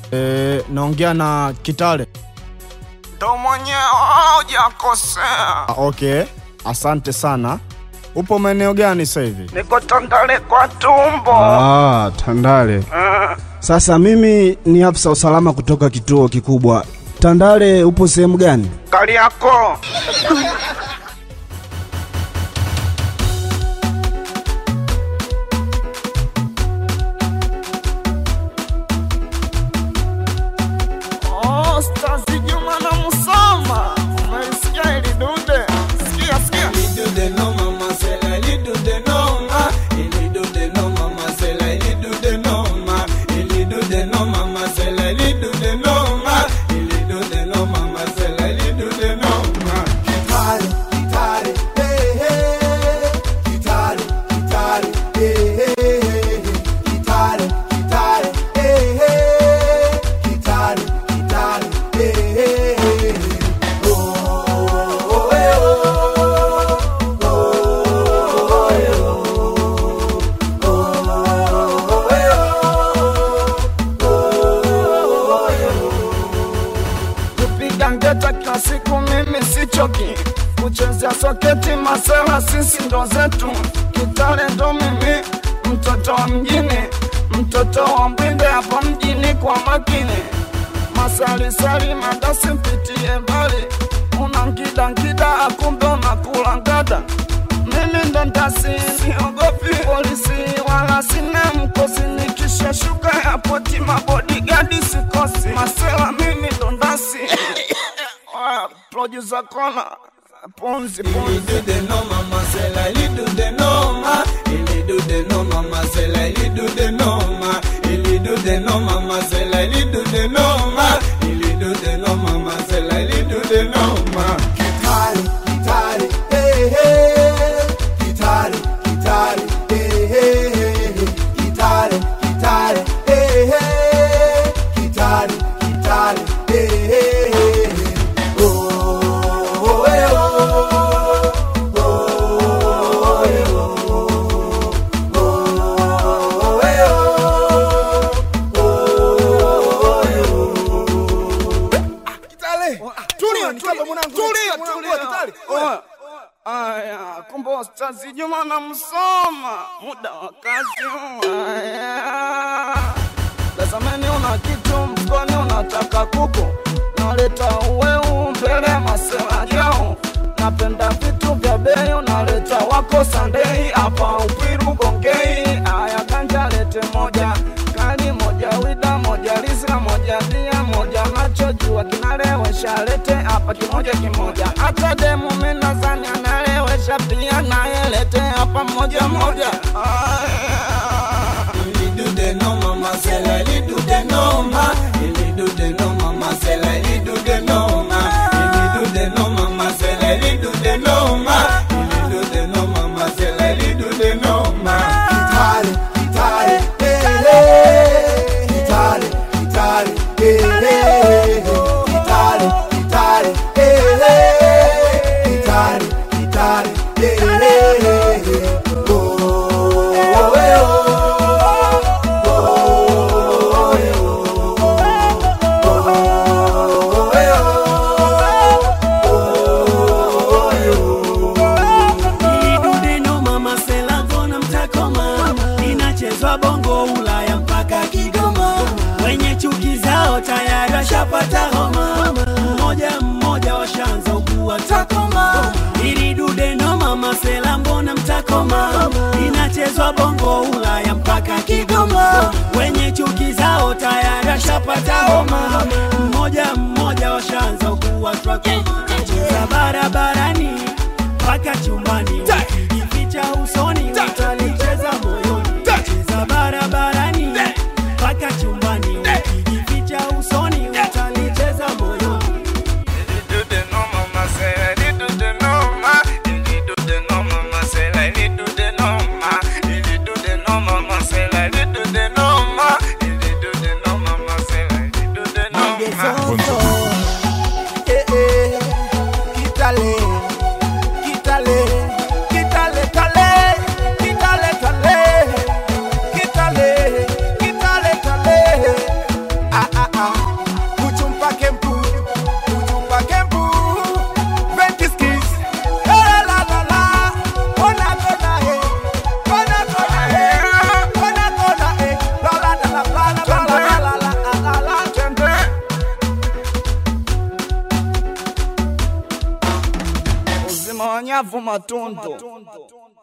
E, naongea na Kitale. ndo mwenyewe hujakosea. Ah, okay, asante sana. Upo maeneo gani sasa hivi? Niko Tandale kwa tumbo. Ah, Tandale. Sasa mimi ni afisa usalama kutoka kituo kikubwa. Tandale upo sehemu gani? Kariakoo. Oh, Stazi Juma na Musoma. Umelisikia hili dude? Sikia, sikia. kupiga ngeta kila siku mimi sichoki kuchezea soketi masela sisi ndo zetu kitale ndo mimi mtoto wa mjini mtoto wa mbwinde hapa mjini kwa makini masalisali madasi mpitie mbali una ngida ngida akumbe unakula ngada mimi ndo ndasi siogopi polisi wala sina mkosi nikisha shuka ya poti mabodigadi sikosi masela mimi ndo ndasi Oya, producer kona punzi punzi Oya, Aya, kumbe Ustazi Juma na Msoma, muda wa kazi. Aya, tazameni, una kitu mfukoni, unataka kuku, naleta uweu mbele ya masela yao. Napenda vitu vya bei, unaleta wako Sandei hapa Upwiru Gongei. Aya, ganja lete moja kali moja wida moja risla moja dia moja nachojua kinalewesha lete hapa kimoja kimoja hata demu minazani analewesha pia naye lete hapa moja moja Aya. Ilidudeno mama Sela gona mtakoma, inachezwa bongo Ulaya mpaka Kigoma. Wenye chuki zao tayari washapata homa, mmoja mmoja washaanza ugua takoma. Ilidudeno mama Sela mbona mtakoma, inachezwa bongo Ulaya mpaka Kigoma. Wenye chuki zao tayari washapata homa, mmoja mmoja washaanza ugua takoma. Cheza barabarani mpaka chumbani ukijificha usoni utalicheza moyoni cheza barabarani mpaka chumbani ukijificha usoni utalicheza moyoni Kitale, kitale, kitale. pake mpu Uju pake mpu Ventiskis Eh la la la Kona kona eh Kona kona eh Kona kona eh La la la la la la la la la la la la Twende uzima wa nyavu matundu